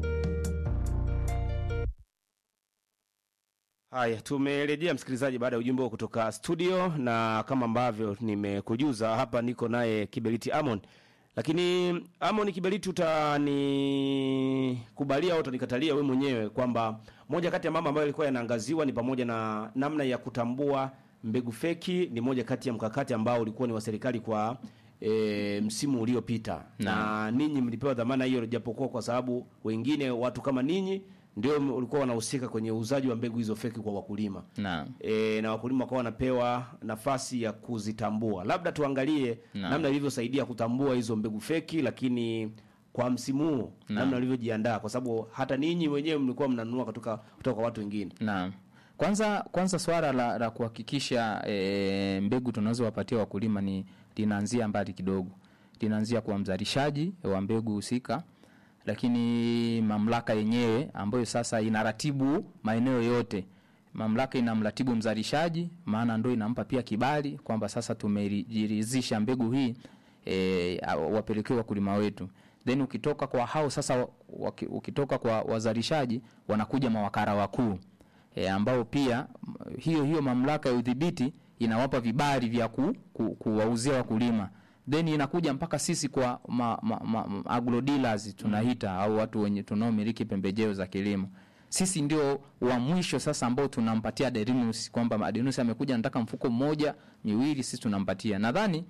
Haya, tumerejea msikilizaji, baada ya ujumbe huo kutoka studio, na kama ambavyo nimekujuza hapa, niko naye Kiberiti Amon. Lakini Amon Kiberiti, utanikubalia au utanikatalia wewe mwenyewe kwamba moja kati ya mambo ambayo ilikuwa yanaangaziwa ni pamoja na namna ya kutambua mbegu feki, ni moja kati ya mkakati ambao ulikuwa ni wa serikali kwa e, msimu uliopita na ninyi mlipewa dhamana hiyo, japokuwa kwa sababu wengine watu kama ninyi ndio ulikuwa wanahusika kwenye uuzaji wa mbegu hizo feki kwa wakulima Naam. e, na wakulima wakawa wanapewa nafasi ya kuzitambua. Labda tuangalie Naam. namna ilivyosaidia kutambua hizo mbegu feki, lakini kwa msimu huu namna ulivyojiandaa, kwa sababu hata ninyi wenyewe mlikuwa mnanunua kutoka kutoka kwa watu wengine. Naam. Kwanza kwanza swala la, la kuhakikisha e, mbegu tunazowapatia wakulima ni linaanzia mbali kidogo. Linaanzia kwa mzalishaji wa mbegu husika, lakini mamlaka yenyewe ambayo sasa inaratibu maeneo yote. Mamlaka inamratibu mzalishaji, maana ndo inampa pia kibali kwamba sasa tumejiridhisha mbegu hii e, wapelekewe wakulima wetu. Then ukitoka kwa hao sasa, waki- ukitoka kwa wazalishaji wanakuja mawakala wakuu e, ambao pia m- hiyo hiyo mamlaka ya udhibiti inawapa vibali vya ku, ku, kuwauzia wakulima then inakuja mpaka sisi kwa ma, ma, ma, ma, agro dealers tunaita au watu wenye tunaomiliki pembejeo za kilimo sisi ndio wa mwisho sasa ambao tunampatia Derinus kwamba Derinus amekuja anataka mfuko mmoja miwili, sisi tunampatia. Nadhani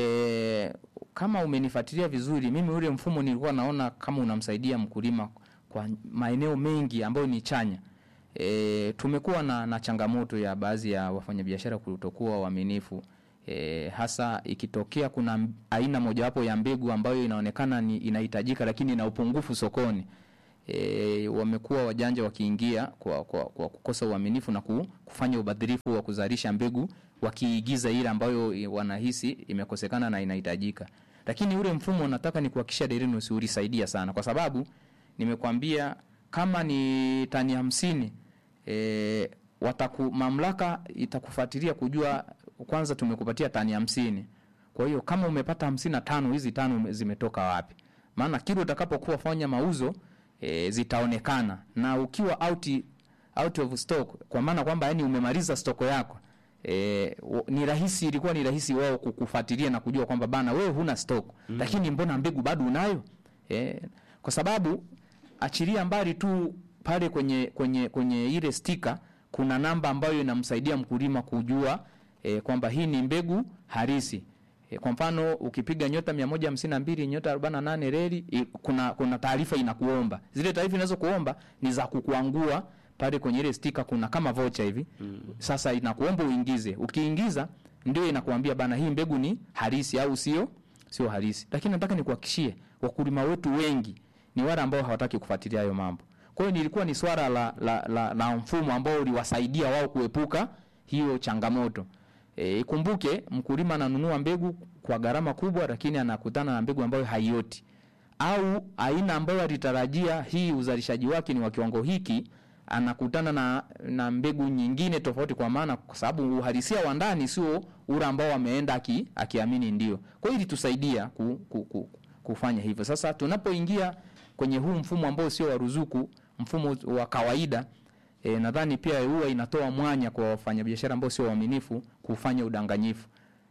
e, kama umenifuatilia vizuri, mimi ule mfumo nilikuwa naona kama unamsaidia mkulima kwa maeneo mengi ambayo ni chanya. E, tumekuwa na, na changamoto ya baadhi ya wafanyabiashara kutokuwa waaminifu e, hasa ikitokea kuna m- aina mojawapo ya mbegu ambayo inaonekana ni inahitajika lakini ina upungufu sokoni. E, wamekuwa wajanja wakiingia kwa, kwa, kwa kukosa uaminifu na ku- kufanya ubadhirifu wa kuzalisha mbegu wakiigiza ile ambayo i- wanahisi imekosekana na inahitajika. Lakini ule mfumo nataka ni kuhakikisha Derinus ulisaidia sana kwa sababu nimekwambia kama ni tani hamsini e, wataku, mamlaka itakufuatilia kujua kwanza tumekupatia tani hamsini kwa hiyo kama umepata hamsini na tano hizi tano ume- zimetoka wapi maana kile utakapokuwa fanya mauzo e, zitaonekana na ukiwa out, out of stock kwa maana kwamba yani umemaliza stoko yako E, ni rahisi ilikuwa ni rahisi wao kukufuatilia na kujua kwamba bana wewe huna stock mm. lakini mbona mbegu bado unayo e, kwa sababu achilia mbali tu pale kwenye kwenye kwenye ile stika kuna namba ambayo inamsaidia mkulima kujua e, kwamba hii ni mbegu halisi e, kwa mfano ukipiga nyota 152 nyota 48 reli e, kuna kuna taarifa inakuomba zile taarifa inazokuomba ni za kukuangua pale kwenye ile stika kuna kama vocha hivi mm. sasa inakuomba uingize ukiingiza ndio inakuambia bana hii mbegu ni halisi au sio sio halisi lakini nataka nikuhakishie wakulima wetu wengi ni wale ambao hawataki kufuatilia hayo mambo kwa hiyo nilikuwa ni swala la, la, la, la mfumo ambao uliwasaidia wao kuepuka hiyo changamoto E, ikumbuke mkulima ananunua mbegu kwa gharama kubwa lakini anakutana na mbegu ambayo haioti au aina ambayo alitarajia hii uzalishaji wake ni wa kiwango hiki anakutana na, na mbegu nyingine tofauti kwa maana kwa sababu uhalisia wa ndani sio ule ambao ameenda aki, akiamini ndio kwa hiyo ilitusaidia ku, ku, ku, kufanya hivyo sasa tunapoingia kwenye huu mfumo ambao sio wa ruzuku mfumo wa kawaida e, nadhani pia huwa inatoa mwanya kwa wafanyabiashara ambao sio waaminifu kufanya udanganyifu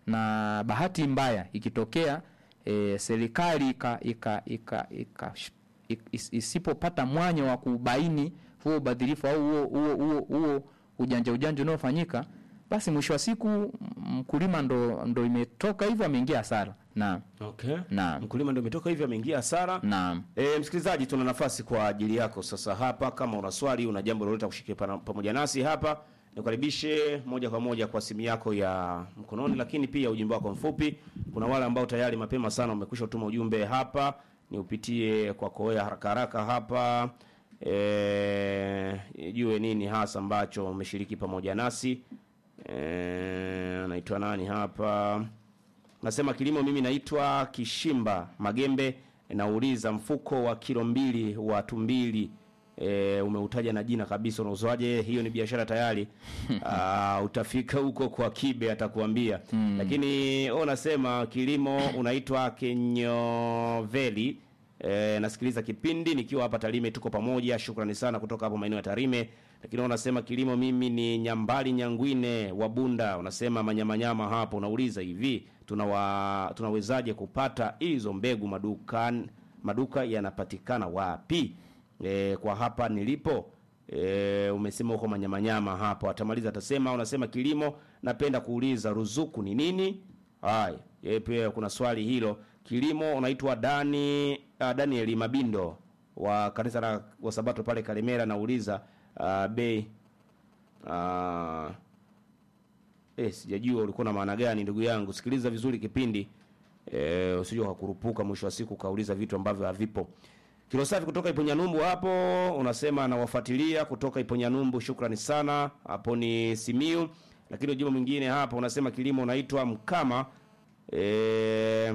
na bahati mbaya ikitokea e, serikali ika, ika, ika, ika, ik- is- isipopata mwanya wa kubaini huo ubadhirifu au huo huo huo huo ujanja ujanja unaofanyika basi mwisho wa siku m- mkulima ndo ndo imetoka hivyo ameingia hasara naam Okay. Naam. Mkulima ndio umetoka hivyo ameingia hasara. naam E, msikilizaji, tuna nafasi kwa ajili yako sasa hapa. Kama una swali, una jambo lolote la kushiriki pana- pamoja nasi hapa, nikukaribishe moja kwa moja kwa simu yako ya mkononi, lakini pia ujumbe wako mfupi. Kuna wale ambao tayari mapema sana umekwisha kutuma ujumbe hapa, ni upitie kwa koea haraka haraka hapa e, jue nini hasa ambacho umeshiriki pamoja nasi. E, anaitwa nani hapa? Nasema kilimo, mimi naitwa Kishimba Magembe, nauliza mfuko wa kilo mbili wa tumbili e, umeutaja na jina kabisa, unauzwaje? Hiyo ni biashara tayari. Aa, utafika huko kwa Kibe atakuambia hmm. Lakini wewe unasema kilimo unaitwa Kenyoveli. E, nasikiliza kipindi nikiwa hapa Tarime, tuko pamoja. Shukrani sana kutoka hapo maeneo ya Tarime. Lakini unasema kilimo, mimi ni Nyambali Nyangwine wa Bunda. Unasema manyamanyama hapo, unauliza hivi tunawa, tunawezaje kupata hizo mbegu maduka maduka yanapatikana wapi? E, kwa hapa nilipo e, umesema huko manyamanyama hapo, atamaliza atasema. Unasema kilimo, napenda kuuliza ruzuku ni nini? Haya, yeye pia kuna swali hilo. Kilimo unaitwa Dani uh, Daniel Mabindo wa kanisa la Wasabato pale Kalemera, nauliza uh, bei uh, eh, sijajua ulikuwa na maana gani ndugu yangu. Sikiliza vizuri kipindi eh, usije ukakurupuka mwisho wa siku ukauliza vitu ambavyo havipo. Kilo safi kutoka Iponyanyumbu hapo unasema nawafuatilia kutoka Iponyanyumbu, shukrani sana. Hapo ni Simiu, lakini ujumbe mwingine hapa unasema kilimo unaitwa Mkama eh,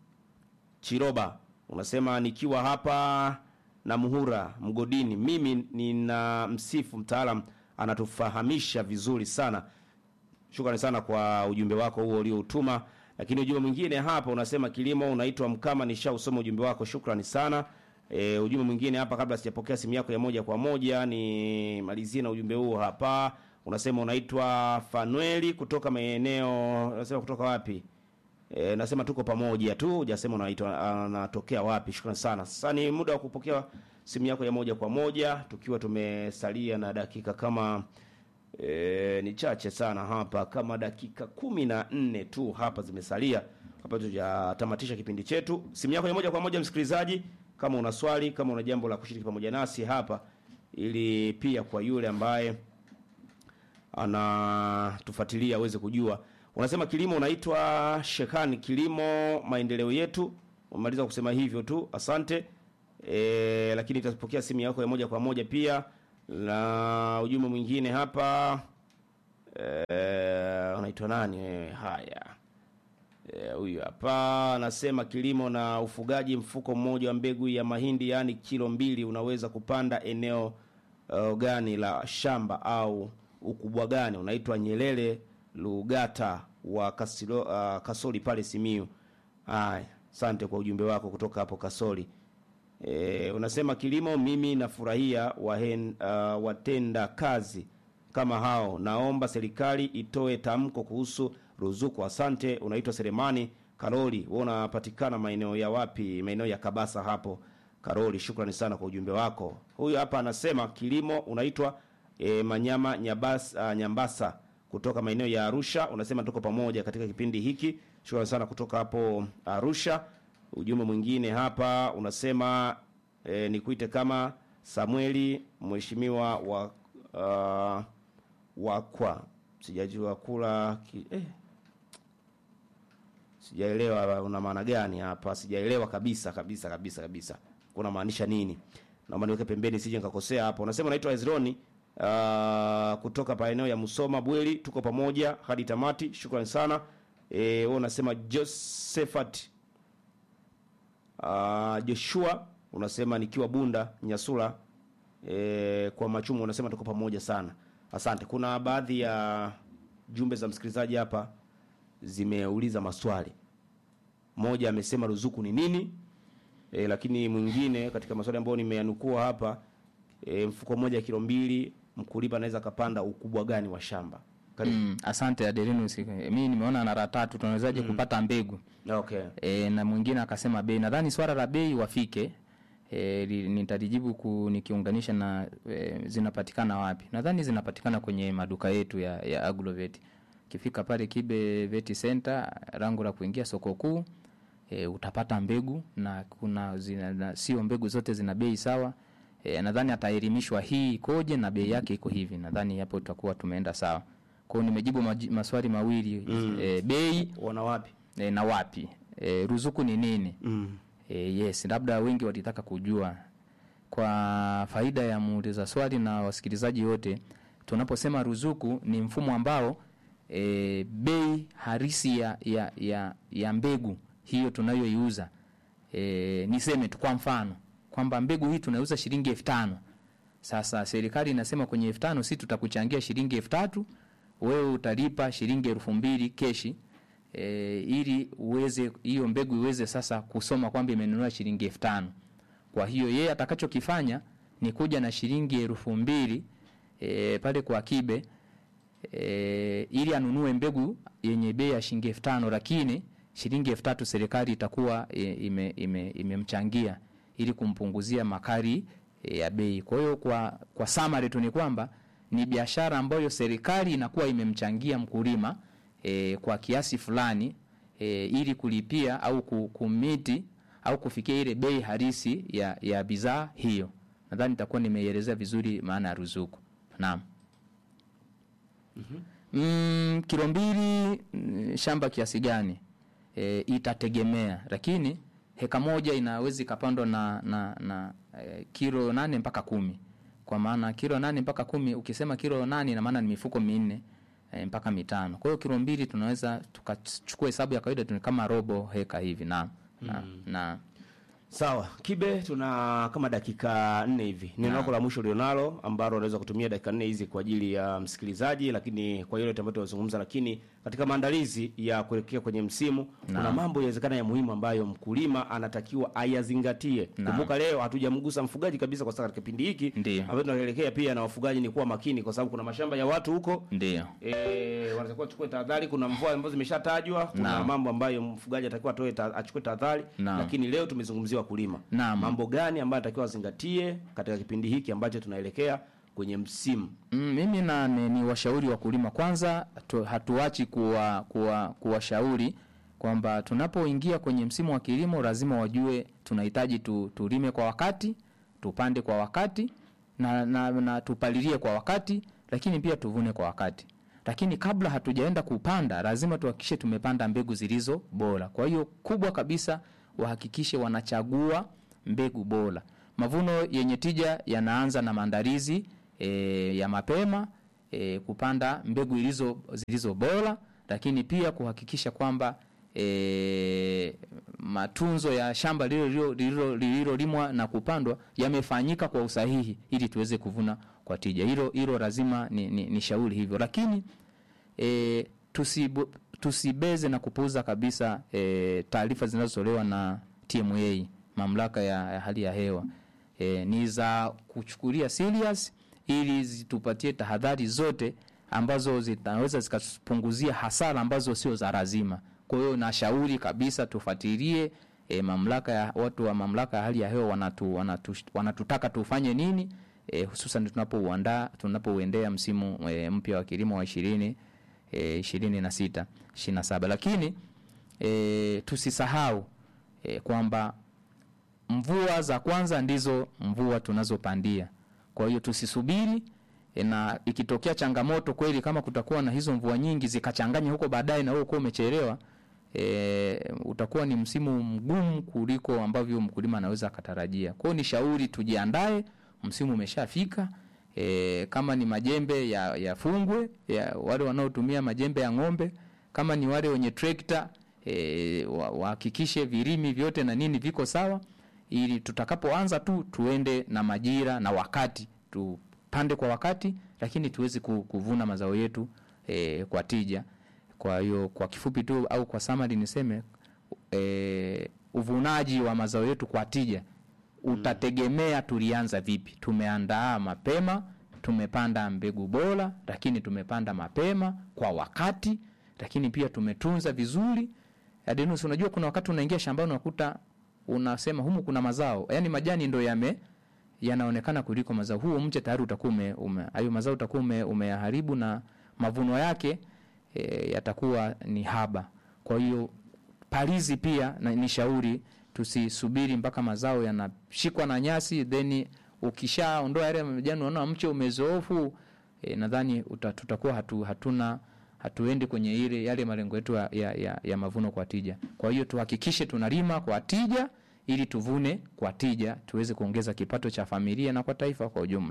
Chiroba unasema nikiwa hapa na Muhura mgodini, mimi nina msifu mtaalam anatufahamisha vizuri sana. Shukrani sana kwa ujumbe wako huo ulioutuma. Lakini ujumbe mwingine hapa unasema kilimo unaitwa Mkama, nishausoma ujumbe wako, shukrani sana. E, ujumbe mwingine hapa kabla sijapokea simu yako ya moja kwa moja ni malizie na ujumbe huo hapa. Unasema unaitwa Fanueli kutoka maeneo, unasema kutoka wapi? E, nasema tuko pamoja tu, hujasema unaitwa anatokea wapi. Shukrani sana. Sasa ni muda wa kupokea simu yako ya moja kwa moja tukiwa tumesalia na dakika kama e, ni chache sana hapa, kama dakika kumi na nne tu hapa zimesalia hapa tujatamatisha kipindi chetu. Simu yako ya moja kwa moja msikilizaji, kama una swali, kama una jambo la kushiriki pamoja nasi hapa, ili pia kwa yule ambaye anatufuatilia aweze kujua. Unasema kilimo unaitwa Shekani Kilimo Maendeleo Yetu. Umemaliza kusema hivyo tu, asante. E, lakini tutapokea simu yako ya moja kwa moja pia na ujumbe mwingine hapa. E, unaitwa nani wewe? Haya. Eh, huyu hapa anasema kilimo na ufugaji, mfuko mmoja wa mbegu ya mahindi yaani kilo mbili unaweza kupanda eneo uh, gani la shamba au ukubwa gani? Unaitwa Nyelele Lugata wa Kasilo, uh, Kasoli pale Simiu. Haya, asante kwa ujumbe wako kutoka hapo Kasoli. E, unasema kilimo, mimi nafurahia wahen, uh, watenda kazi kama hao. Naomba serikali itoe tamko kuhusu ruzuku. Asante. Unaitwa Selemani Karoli, wewe unapatikana maeneo ya wapi? Maeneo ya Kabasa hapo. Karoli, shukrani sana kwa ujumbe wako. Huyu hapa anasema kilimo, unaitwa e, Manyama Nyabasa, uh, Nyambasa kutoka maeneo ya Arusha. Unasema tuko pamoja katika kipindi hiki. Shukrani sana kutoka hapo Arusha. Ujumbe mwingine hapa unasema e, nikuite kama Samueli mheshimiwa wa uh, wakwa sijajua kula ki, eh. Sijaelewa una maana gani hapa, sijaelewa kabisa kabisa kabisa kabisa, kuna maanisha nini? Naomba niweke pembeni sije nikakosea hapo. Unasema naitwa Ezroni uh, kutoka maeneo ya Musoma Bweli, tuko pamoja hadi tamati. Shukrani sana. Eh, wewe unasema Josephat uh, Joshua unasema nikiwa Bunda Nyasula e, kwa machumu unasema tuko pamoja sana. Asante. Kuna baadhi ya jumbe za msikilizaji hapa zimeuliza maswali. Mmoja amesema ruzuku ni nini? E, lakini mwingine katika maswali ambayo nimeyanukua hapa e, mfuko mmoja kilo mbili mkulima anaweza akapanda ukubwa gani wa shamba? Karibu. Mm, asante Adelinus. Mimi nimeona nara tatu tunawezaje kupata mbegu Okay. e, na mwingine akasema bei. Nadhani swala la bei wafike e, li- nitalijibu ku, nikiunganisha na e, zinapatikana wapi. Nadhani zinapatikana kwenye maduka yetu ya, ya Agrovet. Ukifika pale Kibe Vet Center, lango la kuingia soko kuu e, utapata mbegu na kuna zina, na, sio mbegu zote zina bei sawa. E, nadhani ataelimishwa hii ikoje na bei yake iko hivi. Nadhani hapo tutakuwa tumeenda sawa. Kwa hiyo nimejibu maji, maswali mawili mm. e, bei Wana wapi? e, na wapi e, ruzuku ni nini Mm. e, yes labda wengi walitaka kujua kwa faida ya muuliza swali na wasikilizaji wote tunaposema ruzuku ni mfumo ambao e, bei harisi ya, ya, ya, ya mbegu hiyo tunayoiuza e, niseme tu kwa mfano kwamba mbegu hii tunauza shilingi elfu tano sasa serikali inasema kwenye elfu tano si tutakuchangia shilingi elfu tatu wewe utalipa shilingi elfu mbili keshi e, ili uweze hiyo mbegu iweze sasa kusoma kwamba imenunua shilingi elfu tano kwa hiyo yeye atakachokifanya ni kuja na shilingi elfu mbili e, pale kwa kibe e, ili anunue mbegu yenye bei ya shilingi elfu tano lakini shilingi elfu tatu serikali itakuwa e, ime- ime- imemchangia ili kumpunguzia makali e, ya bei. Kwa hiyo kwa kwa summary tu ni kwamba ni biashara ambayo serikali inakuwa imemchangia mkulima e, kwa kiasi fulani e, ili kulipia au ku- kumiti au kufikia ile bei halisi ya, ya bidhaa hiyo. Nadhani nitakuwa nimeielezea vizuri maana ya ruzuku. Naam. Mm, kilo mbili mm, shamba kiasi gani? E, itategemea, lakini heka moja inaweza ikapandwa na, na, na e, kilo nane mpaka kumi. Kwa maana kilo nane mpaka kumi, ukisema kilo nane ina maana ni mifuko minne e, mpaka mitano. Kwa hiyo kilo mbili tunaweza tukachukua hesabu ya kawaida tu ni kama robo heka hivi. Naam. Na, na Sawa, Kibe, tuna kama dakika nne hivi. Neno lako la mwisho ulionalo ambalo unaweza kutumia dakika nne hizi kwa ajili ya msikilizaji, lakini kwa yule ambayo tunazungumza, lakini katika maandalizi ya kuelekea kwenye msimu kuna mambo yawezekana ya muhimu ambayo mkulima anatakiwa ayazingatie. Naam. Kumbuka leo hatujamgusa mfugaji kabisa, kwa sababu katika kipindi hiki Ndiyo. ambayo tunaelekea pia na wafugaji ni kuwa makini, kwa sababu kuna mashamba ya watu huko ndio. E, wanatakiwa chukue tahadhari. Kuna mvua ambazo zimeshatajwa, kuna Naam. mambo ambayo mfugaji atakiwa atoe ta, achukue tahadhari, Naam. lakini leo tumezungumzia wakulima. Naam. Mambo gani ambayo atakiwa azingatie katika kipindi hiki ambacho tunaelekea kwenye msimu? Mm, mimi na ni, ni washauri wakulima kwanza tu, hatuachi kuwa kuwa kuwashauri kwamba tunapoingia kwenye msimu wa kilimo lazima wajue tunahitaji tu, tulime kwa wakati, tupande kwa wakati na, na, na tupalilie kwa wakati, lakini pia tuvune kwa wakati. Lakini kabla hatujaenda kupanda, lazima tuhakikishe tumepanda mbegu zilizo bora. Kwa hiyo kubwa kabisa, wahakikishe wanachagua mbegu bora. Mavuno yenye tija yanaanza na maandalizi e, ya mapema e, kupanda mbegu ilizo zilizo bora, lakini pia kuhakikisha kwamba e, matunzo ya shamba lililolimwa lililo, lililo, lililo na kupandwa yamefanyika kwa usahihi ili tuweze kuvuna kwa tija. Hilo hilo lazima ni, ni, ni shauri hivyo, lakini e, tusibu, tusibeze na kupuuza kabisa e, taarifa zinazotolewa na TMA, mamlaka ya, ya hali ya hewa e, ni za kuchukulia serious ili zitupatie tahadhari zote ambazo zinaweza zikatupunguzia hasara ambazo sio za lazima. Kwa hiyo nashauri kabisa tufuatilie e, mamlaka ya watu wa mamlaka ya hali ya hewa wanatu, wanatu, wanatutaka tufanye nini e, hususan tunapouandaa tunapouendea msimu e, mpya wa kilimo wa ishirini e, ishirini na sita ishirini na saba lakini e, tusisahau e, kwamba mvua za kwanza ndizo mvua tunazopandia. Kwa hiyo tusisubiri e, na ikitokea changamoto kweli, kama kutakuwa na hizo mvua nyingi zikachanganya huko baadaye na wewe uko umechelewa, e, utakuwa ni msimu mgumu kuliko ambavyo mkulima anaweza akatarajia. Kwa hiyo ni shauri tujiandae, msimu umeshafika. E, kama ni majembe ya yafungwe ya wale wanaotumia majembe ya ng'ombe, kama ni wale wenye trekta e, wahakikishe virimi vyote na nini viko sawa ili tutakapoanza tu tuende na majira na wakati, tupande kwa wakati, lakini tuweze kuvuna mazao yetu e, kwa tija. Kwa hiyo kwa kifupi tu au kwa summary niseme e, uvunaji wa mazao yetu kwa tija utategemea tulianza vipi. Tumeandaa mapema, tumepanda mbegu bora, lakini tumepanda mapema kwa wakati, lakini pia tumetunza vizuri. Adenus, unajua kuna wakati unaingia shambani unakuta unasema humu kuna mazao, yaani majani ndo yame yanaonekana kuliko mazao. Huo mche tayari utakuwa ume hayo mazao utakuwa ume, umeharibu na mavuno yake e, yatakuwa ni haba. Kwa hiyo palizi pia na, ni shauri tusisubiri mpaka mazao yanashikwa na nyasi then ukishaondoa yale majani unaona mche umezoofu. E, nadhani tutakuwa hatu, hatuna hatuendi kwenye ile yale malengo yetu ya, ya, ya, ya mavuno kwa tija. Kwa hiyo tuhakikishe tunalima kwa tija ili tuvune kwa tija, tuweze kuongeza kipato cha familia na kwa taifa kwa ujumla.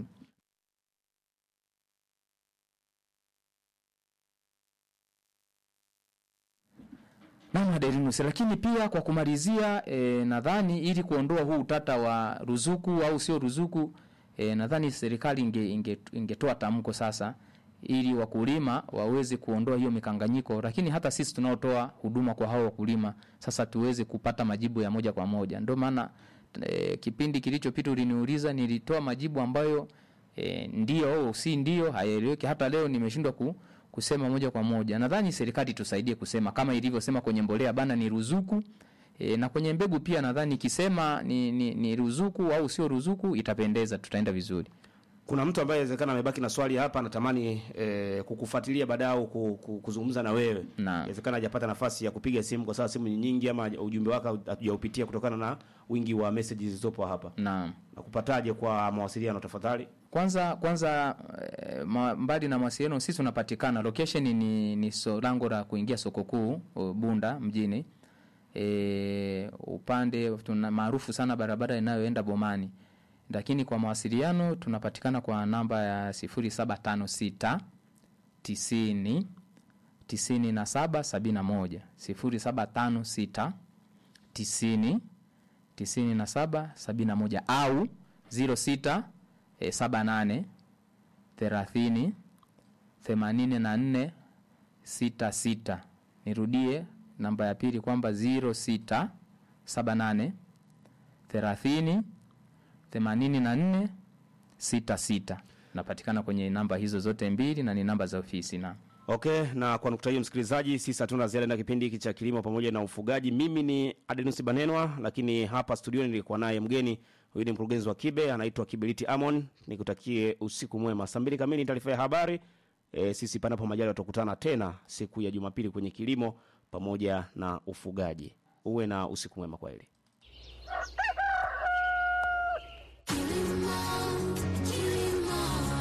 Naam, Derinus, lakini pia kwa kumalizia e, nadhani ili kuondoa huu utata wa ruzuku au sio ruzuku e, nadhani serikali inge, inge, ingetoa tamko sasa ili wakulima waweze kuondoa hiyo mikanganyiko, lakini hata sisi tunaotoa huduma kwa hao wakulima sasa tuweze kupata majibu ya moja kwa moja. Ndio maana e, kipindi kilichopita uliniuliza, nilitoa majibu ambayo e, ndio au si ndio, hayaeleweki. Hata leo nimeshindwa ku, kusema moja kwa moja. Nadhani serikali tusaidie kusema kama ilivyosema kwenye mbolea bana ni ruzuku e, na kwenye mbegu pia nadhani ikisema ni, ni, ni ruzuku au sio ruzuku itapendeza, tutaenda vizuri. Kuna mtu ambaye inawezekana amebaki na swali hapa, anatamani eh, kukufuatilia baadaye au ku- ku- kuzungumza na wewe. Naam. Inawezekana hajapata nafasi ya kupiga simu kwa sababu simu ni nyingi, ama ujumbe wake hatujaupitia kutokana na wingi wa messages zilizopo hapa. Naam. Nakupataje kwa mawasiliano tafadhali? Kwanza kwanza eh, ma, mbali na mawasiliano sisi tunapatikana location ni, ni so, lango la kuingia soko kuu uh, Bunda mjini e, upande tuna maarufu sana barabara inayoenda Bomani, lakini kwa mawasiliano tunapatikana kwa namba ya 0756 90 97 71 0756 90 97 71 au 06 eh, 78 30 84 66. Nirudie namba ya pili kwamba 06 78 30 84 66. Napatikana kwenye namba hizo zote mbili na ni namba za ofisi na Okay, na kwa nukta hiyo msikilizaji, sisi hatuna ziada na kipindi hiki cha kilimo pamoja na ufugaji. Mimi ni Adenus Banenwa, lakini hapa studioni nilikuwa naye mgeni. Huyu ni mkurugenzi wa Kibe, anaitwa Kiberiti Amon. Nikutakie usiku mwema. Saa mbili kamili ni taarifa ya habari. E, sisi panapo majali tutakutana tena siku ya Jumapili kwenye kilimo pamoja na ufugaji. Uwe na usiku mwema kwa hili. Kilimo, kilimo,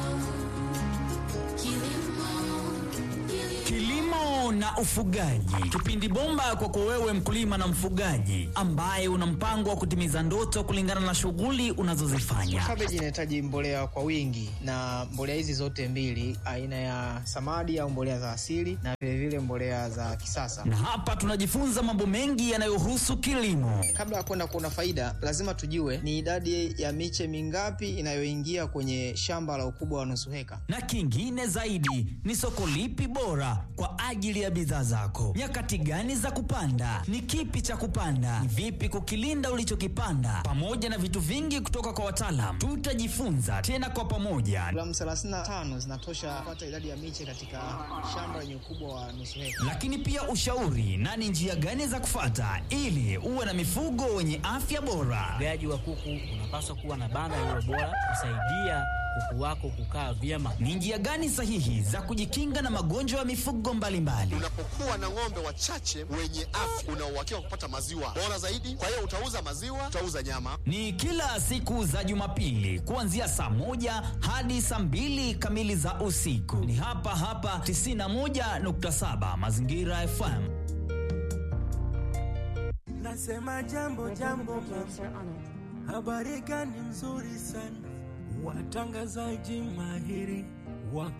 kilimo, kilimo. Kilimo na ufugaji, kipindi bomba kwako wewe mkulima na mfugaji ambaye una mpango wa kutimiza ndoto kulingana na shughuli unazozifanya. Kabeji inahitaji mbolea kwa wingi, na mbolea hizi zote mbili, aina ya samadi au mbolea za asili na vilevile mbolea za kisasa. Na hapa tunajifunza mambo mengi yanayohusu kilimo. Kabla ya kwenda kuona faida, lazima tujue ni idadi ya miche mingapi inayoingia kwenye shamba la ukubwa wa nusu heka. na kingine zaidi ni soko lipi bora kwa ajili ya bidhaa zako, nyakati gani za kupanda, ni kipi cha kupanda, ni vipi kukilinda ulichokipanda, pamoja na vitu vingi kutoka kwa wataalam. Tutajifunza tena kwa pamoja, Gramu 35 zinatosha kupata idadi ya miche katika shamba lenye ukubwa wa nusu heka. lakini pia ushauri na ni njia gani za kufata ili uwe na mifugo wenye afya bora. Ufugaji wa kuku unapaswa kuwa na banda lililo bora kusaidia kuku wako kukaa vyema. Ni njia gani sahihi za kujikinga na magonjwa ya mifugo mbalimbali? Unapokuwa na ng'ombe wachache wenye afya, una uhakika wa kupata maziwa bora zaidi. Kwa hiyo utauza maziwa, utauza nyama. ni kila siku za Jumapili kuanzia saa moja hadi saa mbili kamili za usiku. Ni hapa hapa 91.7 Mazingira FM. Nasema jambo jambo, mama. habari gani nzuri sana, watangazaji mahiri wa